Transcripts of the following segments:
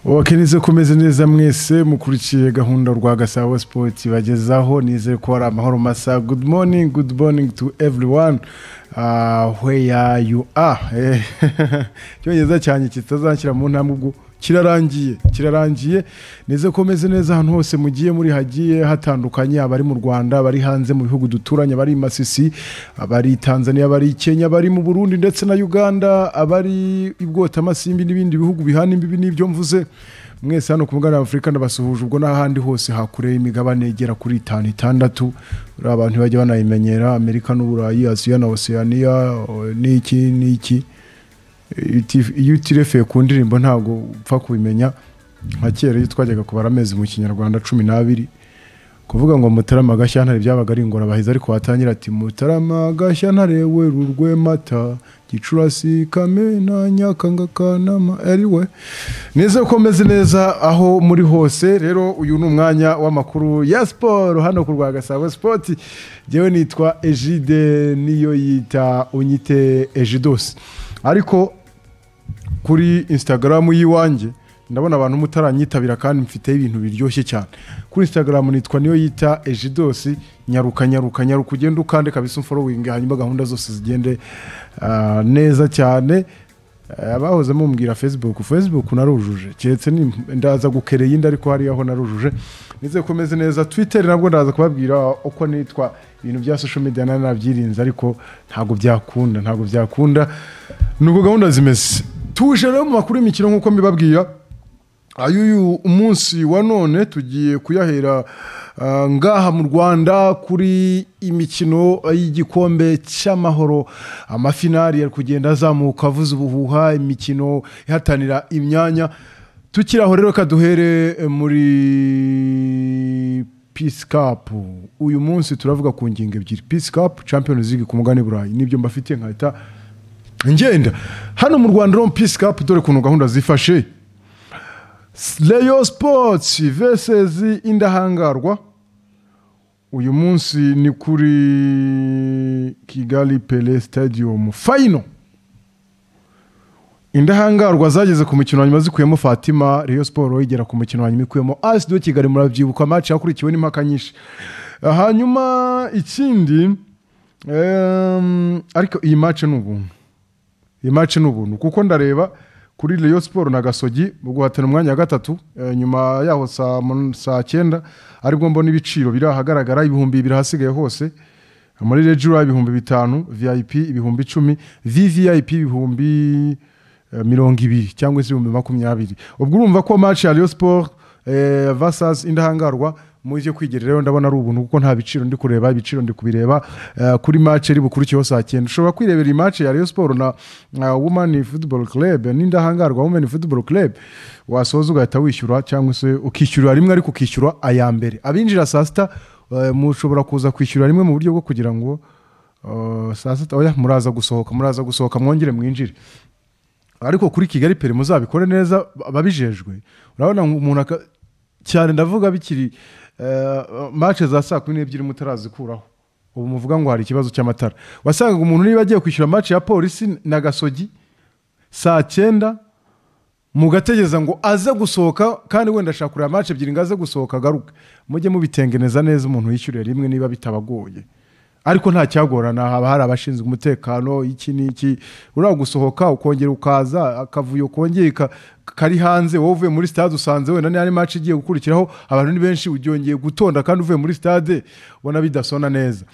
wakeneze kumeze neza mwese mukurikiye gahunda rwa gasabo sipoti bagezaho nizere ko ari amahoro masa good morning good morning to everyone uh, where you are Eh, icyongereza cyanjye kitazashyira mu ntambwe ubwo kirarangiye kirarangiye neza ko meze neza ahantu hose mugiye muri hagiye hatandukanye abari mu rwanda abari hanze mu bihugu duturanye abari i masisi abari i tanzania abari i kenya abari mu burundi ndetse na uganda abari i bwotamasimbi n'ibindi bihugu bihana imbibi n'ibyo mvuze mwese hano ku mugabane wa afurika ndabasuhuje ubwo n'ahandi hose hakure y'imigabane igera kuri itanu itandatu buriya abantu bajya banayimenyera amerika n'uburayi asiya na oceania n'iki n'iki Uti- iyo utirefeye ku ndirimbo ntabwo upfa kubimenya nka kera iyo twajyaga kubara amezi mu kinyarwanda cumi n'abiri kuvuga ngo mutarama gashyantare byabaga ari ingorabahizi ariko watangira ati mutarama gashyantare werurwe mata gicurasi kamena nyakanga kanama ariwe neza ko meze neza aho muri hose rero uyu ni umwanya w'amakuru ya siporo hano ku rwagasabo sipoti ngewe nitwa ejide niyo yita unyite ejidosi ariko kuri instagram y'iwanjye ndabona abantu mutaranyitabira kandi mfiteho ibintu biryoshye cyane kuri instagram nitwa niyo yita ejidosi nyaruka nyaruka nyaruka ugende ukande kabisa umforowingi hanyuma gahunda zose zigende ah, neza cyane Eh, abahoze mumbwira facebook facebook narujuje keretse ni- ndaza gukereye indi ariko hariya aho narujuje nize komeze neza twitter nabwo ndaza kubabwira uko nitwa ibintu bya social media nari nabyirinze ariko ntabwo byakunda ntabwo byakunda nuko gahunda zimeze tuje rero mu makuru y'imikino nk'uko mbibabwira ayuyu umunsi wa none tugiye kuyahera ah, ngaha mu rwanda kuri imikino y'igikombe cy'amahoro amafinari ari kugenda azamuka avuza ubuhuha imikino ihatanira imyanya tukiri aho rero kaduhere muri peace cup uyu munsi turavuga ku ngingo ebyiri peace cup champions league ku mugani burayi nibyo mbafitiye nkahita ngenda hano mu rwanda rero peace cup dore ukuntu gahunda zifashe Rayon Sports vs Indahangarwa uyu munsi ni kuri Kigali Pele Stadium final Indahangarwa zageze ku mukino wa nyuma zikuyemo Fatima Rayon Sports igera ku mukino wa nyuma ikuyemo AS do Kigali murabyibuka match yakurikiwe n'impaka nyinshi hanyuma ikindi em, ariko iyi match ni ubuntu iyi match ni ubuntu kuko ndareba kuri Rayon Sport na Gasogi mu guhatana umwanya wa gatatu eh, nyuma yaho saa mun- saa cyenda aribwo mbona ibiciro biri ahagaragara ibihumbi bibiri ahasigaye hose muri Regura ibihumbi bitanu VIP ibihumbi icumi VVIP ibihumbi eh, mirongo ibiri cyangwa se ibihumbi makumyabiri ubwo urumva ko match ya Rayon Sport eh, versus Indahangarwa muje kwigira rero ndabona ari ubuntu kuko nta biciro ndi kureba ibiciro ndi kubireba eh, kuri match iri bukurikiyeho saa cyenda ushobora kwirebera iyi match ya Rayon Sport na uh, Women Football Club n'indahangarwa Women Football Club wasoza ugahita wishyura cyangwa se ukishyura rimwe ariko ukishyura aya mbere abinjira saa sita eh, mushobora kuza kwishyura rimwe mu buryo bwo kugira ngo eh, saa sita oya muraza gusohoka muraza gusohoka mwongere mwinjire ariko kuri kigali peri muzabikore neza ababijejwe urabona ngo umuntu aka- cyane ndavuga bikiri mace za saa kumi n'ebyiri mutarazikuraho ubu muvuga ngo hari ikibazo cy'amatara wasangaga umuntu niba agiye kwishyura mace ya polisi na gasogi saa cyenda mugategereza ngo aze gusohoka kandi wenda ashaka kureba mace ebyiri ngo aze gusohoka agaruke mujye mubitengeneza neza umuntu yishyuriye rimwe niba bitabagoye ariko nta cyagorana haba hari abashinzwe umutekano iki n'iki uriya gusohoka ukongera ukaza akavuyo kongeye ka- kari hanze wowe uvuye muri stade usanze wenda n'andi match igiye gukurikiraho abantu ni benshi uryongeye gutonda kandi uvuye muri stade ubona bidasona neza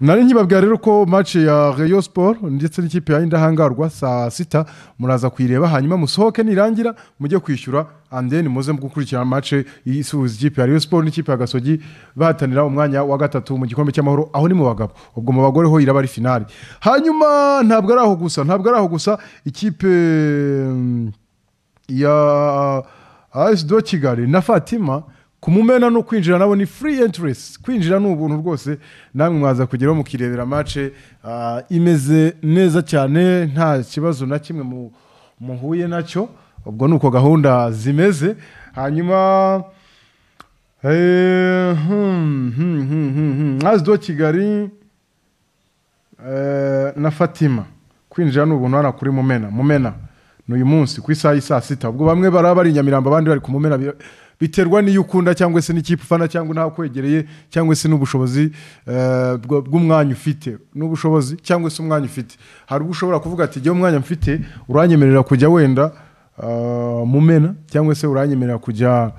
nari nkibabwira rero ko match ya Rayon Sport ndetse n'ikipe ya Indahangarwa saa sita muraza kuyireba hanyuma musohoke nirangira mujye kwishyura and then muze gukurikirana match isuhuza ikipe ya Rayon Sport n'ikipe ya Gasogi bahatanira umwanya wa gatatu mu gikombe cy'amahoro aho ni mu bagabo ubwo mu bagore ho iraba ari finali hanyuma ntabwo ari aho gusa ntabwo ari aho gusa ikipe mm, ya AS do Kigali na Fatima kumumena no kwinjira nabo ni free entrance kwinjira ni ubuntu rwose namwe mwaza kugeraho mukirebera mace imeze neza cyane nta kibazo na kimwe mu- muhuye nacyo ubwo ni uko gahunda zimeze hanyuma eh, hmm, hmm, hmm, hmm, hmm. AS do Kigali eh, na Fatima kwinjira ni ubuntu hano kuri Mumena Mumena n'uyu munsi ku isaha y'i saa sita ubwo bamwe baraba bari i nyamirambo abandi bari ku mumena bi- biterwa n'iyo ukunda cyangwa se n'ikipe ufana cyangwa ntakwegereye cyangwa se n'ubushobozi eh, bwa- bw'umwanya ufite n'ubushobozi cyangwa se umwanya ufite hari ubwo ushobora kuvuga ati igihe umwanya mfite uranyemerera kujya wenda eh, mumena cyangwa se uranyemerera kujya ah,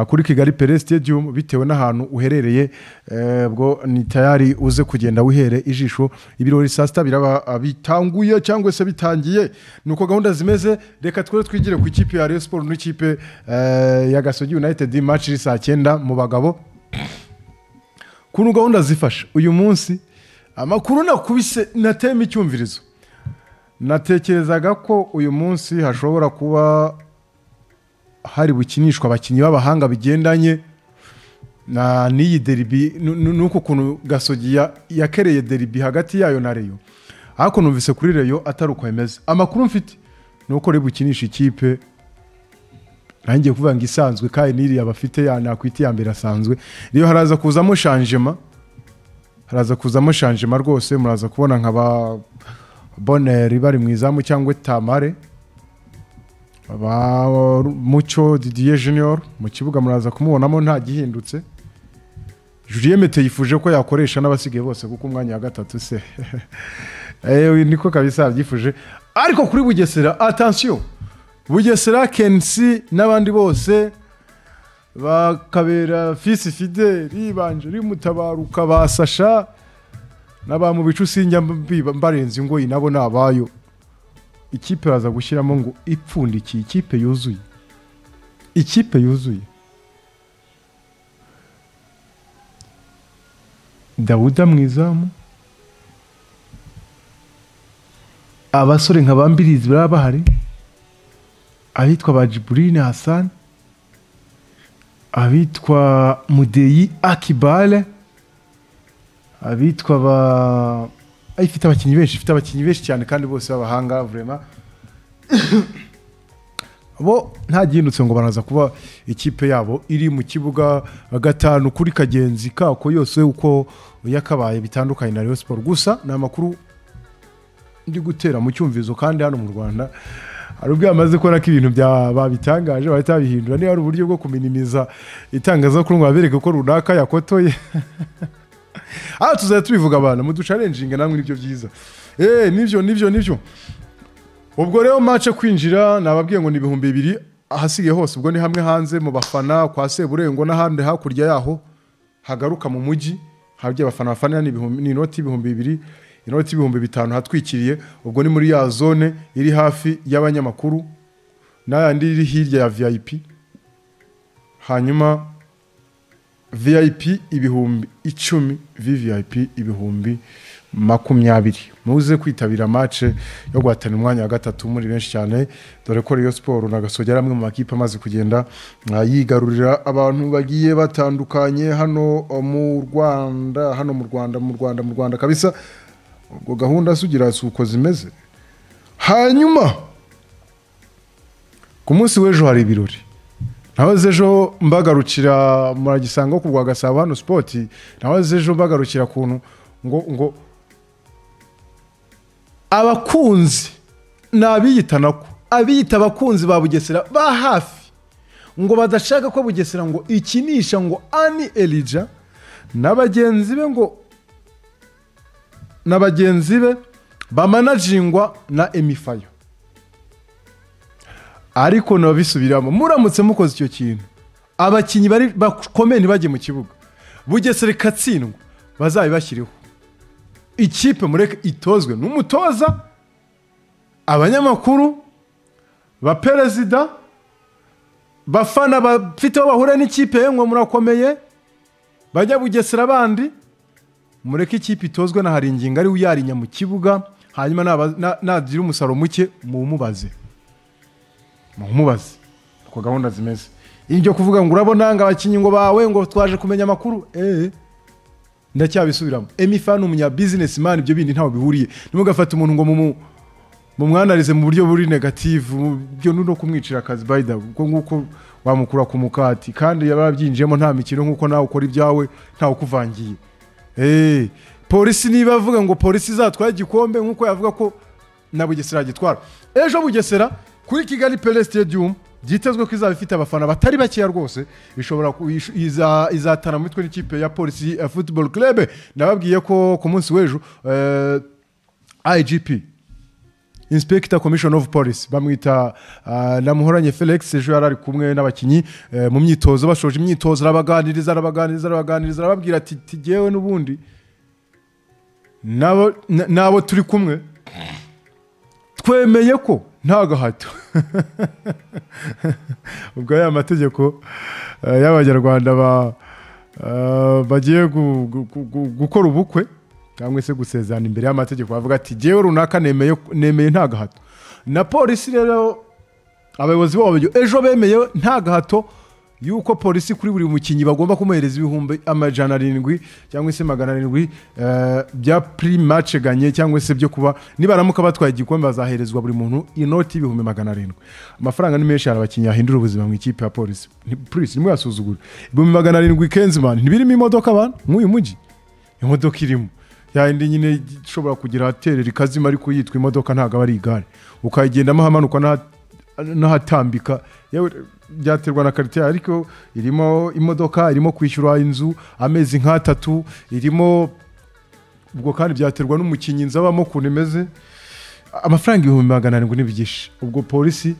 kuri kigali pere stadium bitewe n'ahantu uherereye eh, bwo ni tayari uze kugenda wihere ijisho ibirori saa sita biraba ah, bitanguye cyangwa se bitangiye nuko gahunda zimeze reka twere twigire ku ikipe ya Rayon Sports n'ikipe eh, ya Gasogi United match iri saa cyenda mu bagabo kuntu gahunda zifasha uyu munsi amakuru nakubise natema icyumvirizo natekerezaga ko uyu munsi hashobora kuba hari bukinishwa abakinnyi b'abahanga bigendanye na n'iyi deribi nu- nu- n'uko kuntu gasogi ya- yakereye deribi hagati yayo na reyo ariko numvise kuri reyo atari uko bimeze amakuru mfite ni uko rero bukinisha ikipe nanjye kuvuga ngo isanzwe kandi n'iriya bafite ya nakwita iya mbere asanzwe rero haraza kuzamo shanjema haraza kuzamo shanjema rwose muraza kubona nka ba boneri bari mu izamu cyangwa tamare ba mucyo didier junior mu kibuga muraza kumubonamo nta gihindutse Julien Mete yifuje ko yakoresha n'abasigaye bose kuko umwanya wa gatatu se Eh, uyu niko kabisa yabyifuje ariko kuri bugesera atansiyo bugesera kensi n'abandi bose bakabera fisi fideli banjeri mutabaruka ba sasha n'abamu bicu sinjya mbiba- mbarenza ingoyi nabo ni abayo ikipe baza gushyiramo ngo ipfundikiye ikipe yuzuye ikipe yuzuye dawuda mu izamu abasore nka bambirizi baba bahari abitwa ba jiburine hasani abitwa mudeyi akibale abitwa ba Ah, ifite abakinnyi benshi ifite abakinnyi benshi cyane kandi bose b'abahanga vurema bo nta gihindutse ngo baraza kuba ikipe yabo iri mu kibuga gatanu kuri kagenzi kako yose uko yakabaye bitandukanye na Rayon Sports gusa ni amakuru ndi gutera mu cyumvizo kandi hano mu Rwanda hari ubwo yamaze kubona ko ibintu bya- babitangaje bahita babihindura niba hari uburyo bwo kuminimiza itangazamakuru ngo babereke ko runaka yakotoye aha tuzajya tubivuga abantu muducarenjinga namwe nibyo byiza eee nibyo nibyo nibyo ubwo rero mace kwinjira nababwiye ngo ni ibihumbi bibiri ahasigaye hose ubwo ni hamwe hanze mu bafana kwa seburengwa n'ahandi hakurya yaho hagaruka mu mujyi habye abafana bafanira ni ibihumbi- ni inoti y'ibihumbi bibiri inoti y'ibihumbi bitanu hatwikiriye ubwo ni muri ya zone iri hafi y'abanyamakuru n'ayandi iri hirya ya vip hanyuma vip ibihumbi icumi vvip ibihumbi makumyabiri muze kwitabira mace yo guhatanira umwanya wa gatatu muri benshi cyane dore ko Rayon siporo na gasogi ari amwe mu makipe amaze kugenda ah, yigarurira abantu bagiye batandukanye hano oh, mu rwanda hano mu rwanda mu rwanda mu rwanda kabisa ubwo gahunda sugira si uko zimeze hanyuma ku munsi w'ejo hari ibirori nahoze ejo mbagarukira muragisanga ku rwa gasabo hano sipoti nahoze ejo mbagarukira kuntu ngo ngo abakunzi ni abiyitanako abiyita abakunzi ba bugesera ba hafi ngo badashaka ko bugesera ngo ikinisha ngo ani elija na bagenzi be ngo na bagenzi be bamanajingwa na emifayo ariko naba bisubiramo muramutse mukoze icyo kintu abakinnyi bari bakomeye ntibajye mu kibuga bugesera ikatsindwa bazabibashyireho ikipe mureke itozwe n'umutoza abanyamakuru ba perezida bafana bafite aho bahurira n'ikipe yemwe murakomeye bajya bugesera abandi mureke ikipe itozwe na hari ingingo ari uyarinya mu kibuga hanyuma naba- na- nagira umusaruro muke muwumubaze mumubaze uko gahunda zimeze ibyo kuvuga ngo urabona ngo abakinnyi ngo bawe ngo twaje kumenya amakuru eee ndacyabisubiramo emifa ni umunyabizinesi mani ibyo bindi ntaho bihuriye ntimugafate umuntu ngo mumu mumwanarize mu buryo buri negativu byo ni no kumwicira akazi bayida kuko nguko wamukura ku mukati kandi yaba yabyinjiyemo nta mikino nk'uko nawe ukora ibyawe ntawe ukuvangiye eee polisi niba avuga ngo polisi izatware igikombe nk'uko yavuga ko na bugesera yagitwara ejo bugesera kuri kigali pele stadium byitezwe ko izaba ifite abafana batari bakeya rwose ishobora ku- ish- iza- izatana mu mitwe n'ikipe ya polisi eh, football club nababwiye ko ku munsi w'ejo eh, igp inspector commission of police bamwita ah, namuhoranye felix ejo yari ari kumwe n'abakinnyi eh, mu myitozo bashoje imyitozo arabaganiriza arabaganiriza arabaganiriza arababwira ati tigewe n'ubundi n'abo na- n'abo turi kumwe twemeye ko nta gahato ubwo aya mategeko eh, y'abanyarwanda ba- eh, bagiye gu- gu- gu- gu- gukora ubukwe cyangwa se gusezerana imbere y'amategeko bavuga ati jyewe runaka nemeye nemeye nta gahato na polisi rero abayobozi babo ejo bemeye nta gahato yuko polisi kuri buri mukinnyi bagomba kumuhereza ibihumbi amajana arindwi cyangwa se magana arindwi eh, bya pirimace ganye cyangwa se byo kuba nibaramuka batwaye igikombe bazaherezwa buri muntu inoti y'ibihumbi magana arindwi amafaranga ni menshi hari abakinnyi yahindura ubuzima mu ikipe ya polisi Ni- polisi ntimuyasuzugure ibihumbi magana arindwi kenzimani ntibirimo imodoka abantu nk'uyu mujyi imodoka irimo yayindi nyine ishobora kugira ahaterera ikazima ariko yitwa imodoka ntabwo aba ari igare ukayigendamo ahamanuka n'aha- n'ahatambika yewe byaterwa na karitsiye ariko irimo imodoka irimo kwishyura inzu amezi nk'atatu irimo ubwo kandi byaterwa n'umukinnyi inzu abamo ukuntu imeze amafaranga ibihumbi magana arindwi n'ibigisha ubwo polisi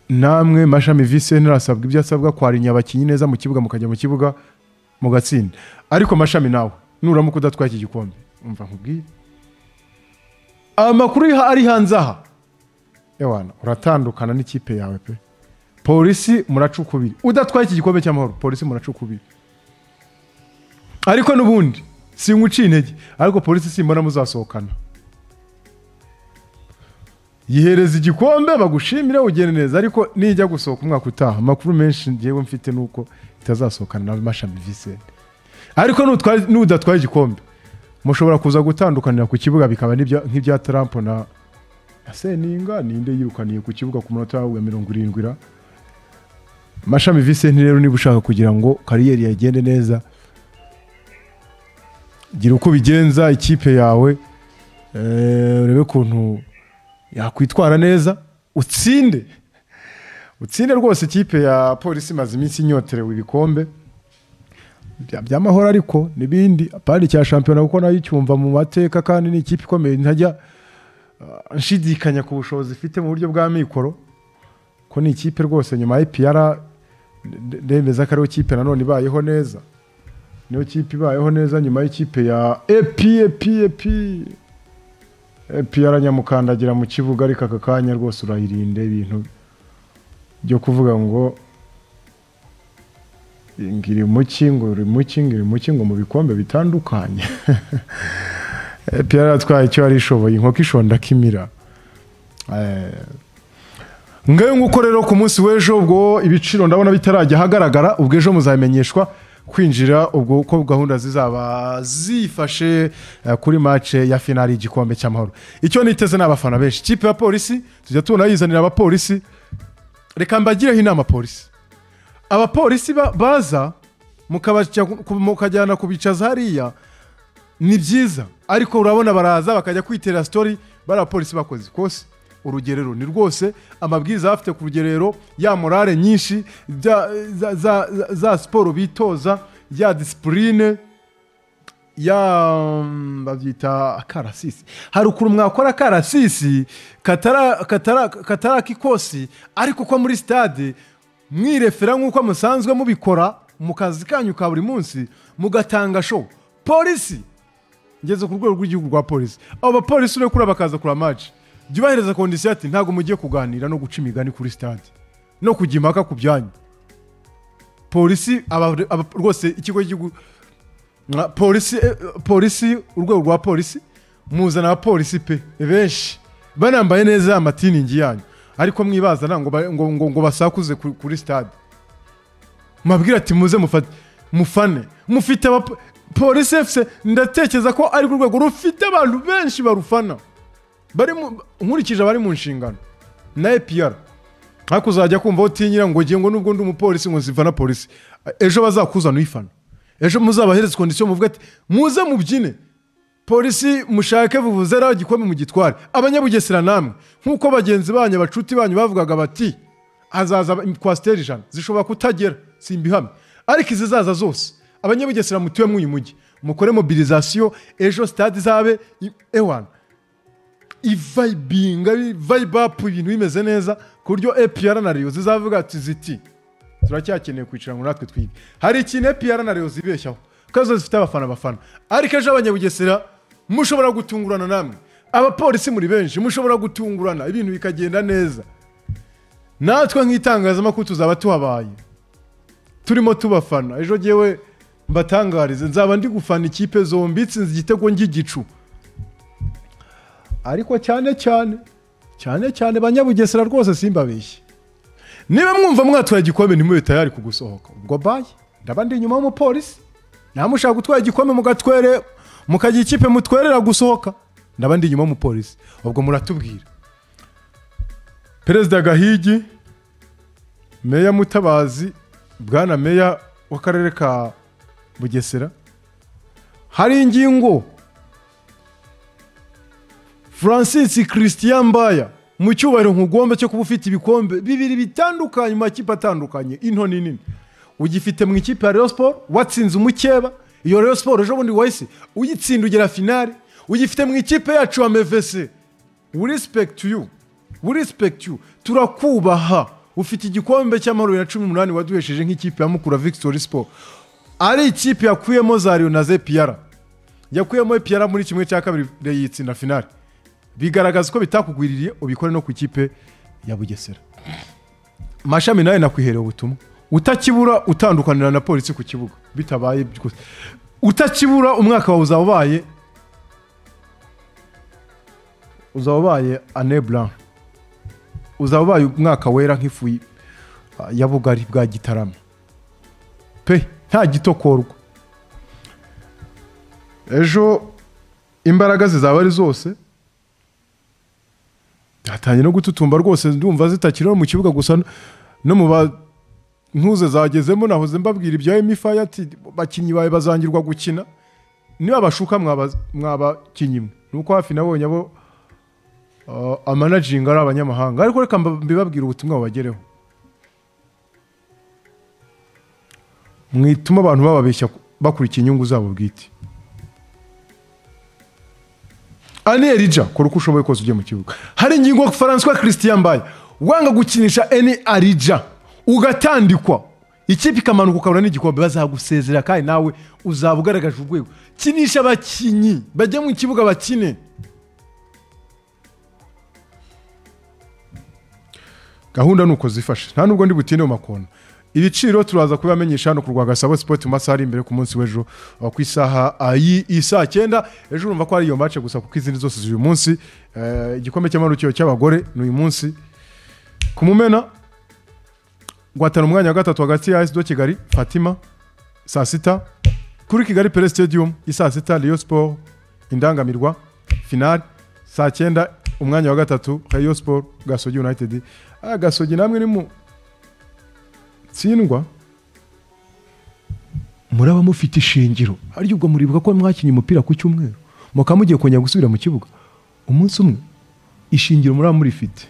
namwe mashami vise ntarasabwa ibyo asabwa kwarinya abakinnyi neza mu kibuga mukajya mu kibuga mugatsinda ariko mashami nawe nuramuka udatwaye iki gikombe umva nkubwire amakuru yiha- ari hanze aha ewana uratandukana n'ikipe yawe pe polisi muracukubiri udatwaye iki gikombe cy'amahoro polisi muracukubiri ariko n'ubundi singuciye intege ariko polisi simbona muzasohokana yihereza igikombe bagushimire ugende neza ariko nijya gusohoka umwaka utaha amakuru menshi ngewe mfite ni uko itazasohokana nawe mashami visenti ariko nutwara- n'udatwaye igikombe mushobora kuza gutandukanira ku kibuga bikaba n'ibya- nk'ibya tarampo na na seninga ninde yirukaniye ku kibuga ku munota wa mirongo irindwi ra mashami visenti rero niba ushaka kugira ngo kariyeri yagende neza gira uko ubigenza ikipe yawe eh, urebe ukuntu yakwitwara neza utsinde utsinde rwose ikipe ya polisi imaze iminsi inyoterewe ibikombe bya- by'amahoro ariko n'ibindi apana icya shampiyona kuko nayo icyumva mu mateka kandi ni ikipe ikomeye ntajya ah, nshidikanya ku bushobozi ifite mu buryo bwa mikoro ko ni ikipe rwose nyuma ya ipr ndemeza ko ariyo kipe nanone ibayeho neza niyo kipe ibayeho neza nyuma y'ikipe ya epi epi epi epi yaranyamukandagira mu kibuga ariko aka kanya rwose urayirinde ibintu byo kuvuga ngo ngiri muki ngo uri muki ngiri muki ngo mu bikombe bitandukanye epi yaratwaye icyo yari ishoboye inkoko ishonda kimira ngayo nguko rero ku munsi w'ejo ubwo ibiciro ndabona bitarajya ahagaragara ubwo ejo muzamenyeshwa kwinjira ubwo uko gahunda zizaba zifashe eh, kuri mace ya finali y'igikombe cy'amahoro icyo niteze ni abafana benshi ikipe ya polisi tujya tunayizanira abapolisi reka mbagireho inama polisi abapolisi ba- baza mukabaca- mukajyana kubicaza hariya ni byiza ariko urabona baraza bakajya kwitera sitori bari abapolisi bakoze kose urugerero ni rwose amabwiriza bafite ku rugerero ya morale nyinshi bya- za, za, za, za siporo bitoza ya disipurine ya mm, babyita akarasisi hari ukuntu mwakora akarasisi katara- katara- katari ak'ikosi ariko ko muri sitade mwirefera nk'uko musanzwe mubikora mu kazi kanyu ka buri munsi mugatanga show polisi ngeze ku rwego rw'igihugu rwa polisi abo bapolisi uriya kuri bakaza kuri amaji jya ubahereza kondisiyo ati ntabwo mugiye kuganira no guca imigani kuri sitade no kujya impaka ku byanyu polisi aba- aba- rwose ikigo cy'igihugu nka polisi eh, polisi urwego rwa polisi muzana abapolisi pe benshi banambaye neza ya matiningi yanyu ariko mwibaza nta ngo, ba- ngo, ngo, ngo basakuze kuri, kuri stade mabwira ati muze mufate mufane mufite aba- polisi efuse ndatekereza ko ari urwego rufite abantu benshi barufana bari mu- nkurikije abari mu nshingano na epr ariko uzajya kumva utinyira ngo ngiye ngo nubwo ndi umupolisi ngo nzifana polisi ejo bazakuzana uyifana ejo muzabahereze kondisiyo muvuge ati muze mubyine polisi mushake vuvuze ari igikombe mu gitware abanyabugesera namwe nk'uko bagenzi banyu abacuti banyu bavugaga bati hazaza kwasiteri ijana zishobora kutagera si ibihamya ariko izizaza zose abanyabugesera mutuye muri uyu mujyi mukore mobilizasiyo ejo sitade izabe ewani ivayibinga vayibapu ibintu bimeze neza ku buryo epiyara na reyo zizavuga ati ziti turacyakeneye kwicara ngo natwe twige hari ikintu epiyara na reyo zibeshyaho ko zo zifite abafana abafana ariko ejo abanyabugesera mushobora gutungurana namwe abapolisi muri benshi mushobora gutungurana ibintu bikagenda neza natwe nk'itangazamakuru tuzaba tuhabaye turimo tubafana ejo ngewe mbatangarize nzaba ndi gufana ikipe zombi itsinze igitego ng'igicu ariko cyane cyane cyane cyane banyabugesera rwose simbabeshye niba mwumva mwatwaye igikombe ntimube tayari kugusohoka ubwo baye ndaba ndi inyuma y'umupolisi ntamushaka gutwara igikombe mugatwere mukagira ikipe mutwerera gusohoka ndaba ndi inyuma y'umupolisi ubwo muratubwira perezida gahigi meya mutabazi bwana meya w'akarere ka bugesera hari ingingo francis christian mbaya mu cyubahiro nkugomba cyo kuba ufite ibikombe bibiri bitandukanye mu makipe atandukanye into nini ugifite mu ikipe ya Rayon siporo watsinze umukeba iyo Rayon siporo ejo bundi wahise uyitsinda ugera finale ugifite mu ikipe yacu ya mevese we respect you we respect you turakubaha ufite igikombe cy'amahoro bibiri na cumi n'umunani waduhesheje nk'ikipe ya mukura victory sport ari ikipe yakuyemo za riyo na zepiyara yakuyemo epiyara muri kimwe cya kabiri yitsinda finale bigaragaza ko bitakugwiririye ubikore no ku ikipe ya bugesera mashami nawe nakwiherera ubutumwa utakibura utandukanira na polisi ku kibuga bitabaye byose utakibura umwaka wawe uzaba ubaye uzaba ubaye anebura uzaba ubaye umwaka wera nk'ifu y- ya bugari bwa gitarama pe nta gitokorwa ejo imbaraga zizaba ari zose hatangiye no gututumba rwose ndumva zitakiri no mu kibuga gusa no- no mu ba ntuze zagezemo nahoze mbabwira ibya emifaya ati bakinnyi bawe bazangirwa gukina niba bashuka mwaba- mwabakinnyi mwe nuko hafi nabonye abo uh, amanaginga ari abanyamahanga ariko reka mba- mbibabwire ubutumwa bubagereho mwituma abantu bababeshya ku- bakurikiye inyungu zabo bwite ani erija kora uko ushoboye kose ujye mu kibuga hari ingingo francois christian mbaye wanga gukinisha eni arija ugatandikwa ikipe ikamanuka ukabura n'igikombe bazagusezera kandi nawe uzaba ugaragaje urwego kinisha abakinnyi bajye mu kibuga bakine gahunda ni uko zifashe nta nubwo ndi butinde mu makona ibiciro turaza kubibamenyesha hano ku rwagasabo sipoti mu masaha ari imbere ku munsi w'ejo uh, ku isaha uh, y'i- y'i saa cyenda ejo urumva ko ari iyo mace gusa kuko izindi zose z'uyu munsi eh, igikombe cy'amahoro cyo- cy'abagore ni uyu munsi ku mumena guhatana umwanya wa gatatu hagati ya esido kigali fatima saa sita kuri kigali pere stadium isaa sita Rayon siporo indangamirwa finale saa cyenda umwanya wa gatatu Rayon siporo gasogi united Ah, gasogi namwe ni mu tsindwa muraba mufite ishingiro harya ubwo muribuka ko mwakinnye umupira ku cyumweru mukaba mugiye kongera gusubira mu kibuga umunsi umwe ishingiro muraba murifite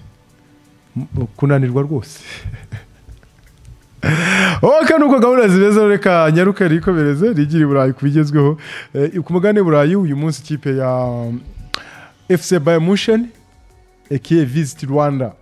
M- kunanirwa rwose oka nuko gahunda zimeze reka nyaruke rikomereze rigire i burayi ku bigezweho Eh, ku mugani burayi uyu munsi ikipe ya um, fc bayamusheni ekiye visiti rwanda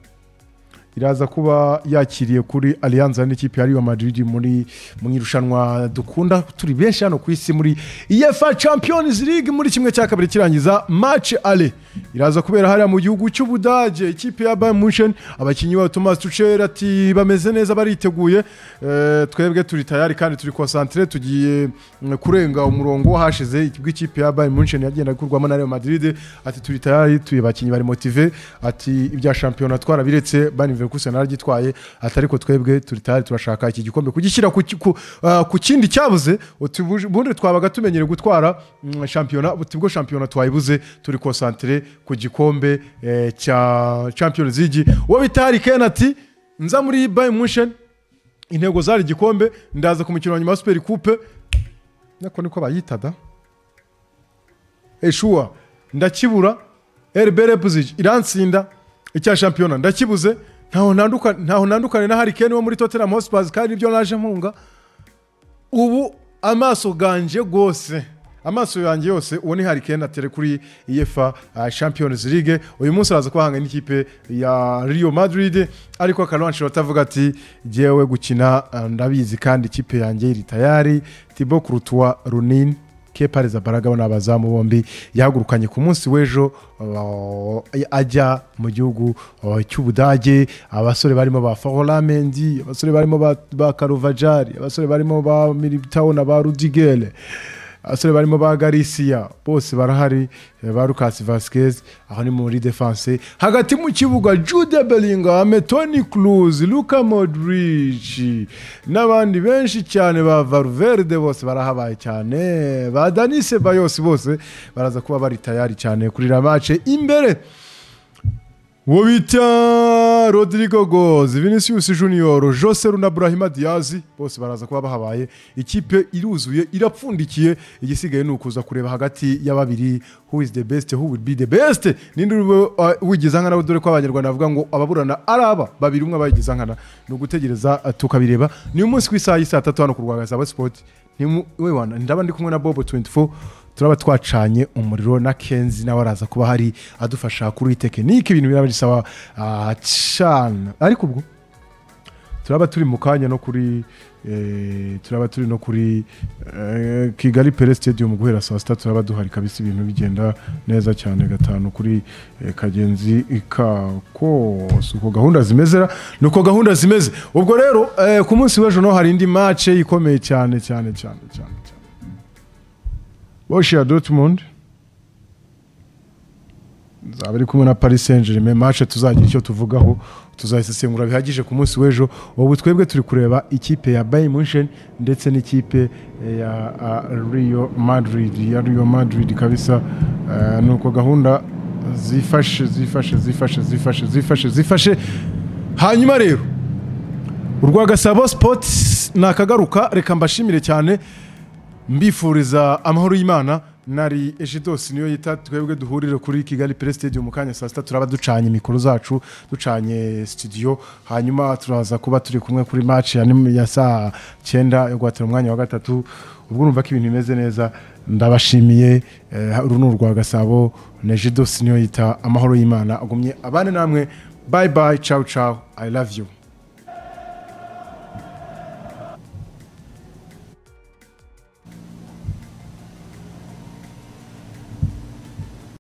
iraza kuba yakiriye kuri aliyanza n'ikipe ya Real Madrid muri mu irushanwa dukunda turi benshi hano ku isi muri UEFA Champions League muri kimwe cya kabiri kirangiza match ale iraza kubera hariya mu gihugu cy'Ubudage ikipe ya Bayern Munchen abakinnyi babo Thomas Tuchel ati bameze neza bariteguye Eh, twebwe turi tayari kandi turi concentré tugiye mm, kurenga umurongo hashize bw'ikipe ya Bayern Munchen yagenda gukurwamo na Real Madrid ati turi tayari tuye bakinnyi bari motive ati ibya shampiyona twarabiretse Bayern Leverkusen naragitwaye ati ariko twebwe turi tayari turashaka iki gikombe kugishyira ku, ku, ah, ku kindi cyabuze uti buj- ubundi twabaga tumenyere gutwara mm, shampiyona uti ubwo shampiyona twayibuze turi concentré ku gikombe eh, cya Champions League uwo bita Harry Kane ati nza muri Bayern Munchen intego zari igikombe ndaza ku mukino wa nyuma wa superi kupe nako niko bayitaga eshuwa ndakibura eribere puziji iransinda icya shampiyona ndakibuze ntaho nanduka- ntaho nandukane na harikeni wo muri tottenham hotspurs kandi nibyo naje nkunga ubu amaso ganje rwose amaso yanjye yose uwo ni harikeni atere kuri efa champions league uyu munsi araza kubahanga n'ikipe ya rio madrid ariko akaronshi batavuga ati jyewe gukina ah, ndabizi kandi ikipe yanjye iri tayari tibo kurutuwa runini kepareza baragabo ni abazamu bombi yahagurukanye ku munsi w'ejo uh, ajya mu gihugu uh, cy'ubudage abasore barimo ba forolamendi abasore barimo ba- ba karuvajari abasore barimo ba militao na ba rudigere abasore barimo ba garisiya bose barahari eh, ba lukasi vasikezi aho ni muri defanse hagati mu kibuga jude belingame toni kuruzi luka modrici n'abandi benshi cyane ba varuverde bose barahabaye cyane ba danise bayose bose baraza kuba bari tayari cyane kuri iriya mace imbere uwo bita rodrigo gozi vinicius junior jose runa burahima diyazi bose baraza kuba bahabaye ikipe iruzuye irapfundikiye igisigaye ni ukuza kureba hagati ya babiri who is the best who will be the best ninde uri bu- uh, wigiza nkana dore ko abanyarwanda bavuga ngo ababurana ari aba babiri umwe abayigiza nkana ni ugutegereza uh, tukabireba ni umunsi ku isaha y'i saa tatu hano ku rwagaza sipoti we wana ndaba ndi kumwe na bobo 24 turaba twacanye umuriro na kenzi nawe araza kuba hari adufasha kuri tekinike ibintu biraba bisaba ah, cyane ariko ubwo turaba turi mu kanya no kuri eh, turaba turi no kuri eh, kigali pere stadium guhera saa sita turaba duhari kabisa ibintu bigenda neza cyane gatanu kuri eh, kagenzi kako si uko gahunda zimeze ra- ni uko gahunda zimeze ubwo rero eh, ku munsi w'ejo no hari indi mace ikomeye cyane cyane cyane cyane cyane Borussia Dortmund zaba iri kumwe na Paris Saint Germain match tuzagira icyo tuvugaho tuzayisesengura bihagije ku munsi w'ejo ubu twebwe turi kureba ikipe ya Bayern Munchen ndetse n'ikipe ya ah, Real Madrid ya Real Madrid kabisa Eh, ni uko gahunda zifashe zifashe zifashe zifashe zifashe zifashe hanyuma rero urwagasabo sports nakagaruka reka mbashimire cyane mbifuriza amahoro y'imana nari ejidosi niyo yita twebwe duhurire kuri kigali pere stadium mu kanya saa sita turaba ducanye mikoro zacu ducanye studio hanyuma turaza kuba turi kumwe kuri match ya nim- ya saa cyenda yo guhatira umwanya wa gatatu ubwo urumva ko ibintu bimeze neza ndabashimiye eh, uru ni urwa gasabo na ejidosi niyo yita amahoro y'imana agumye abane namwe bye bye ciao ciao i love you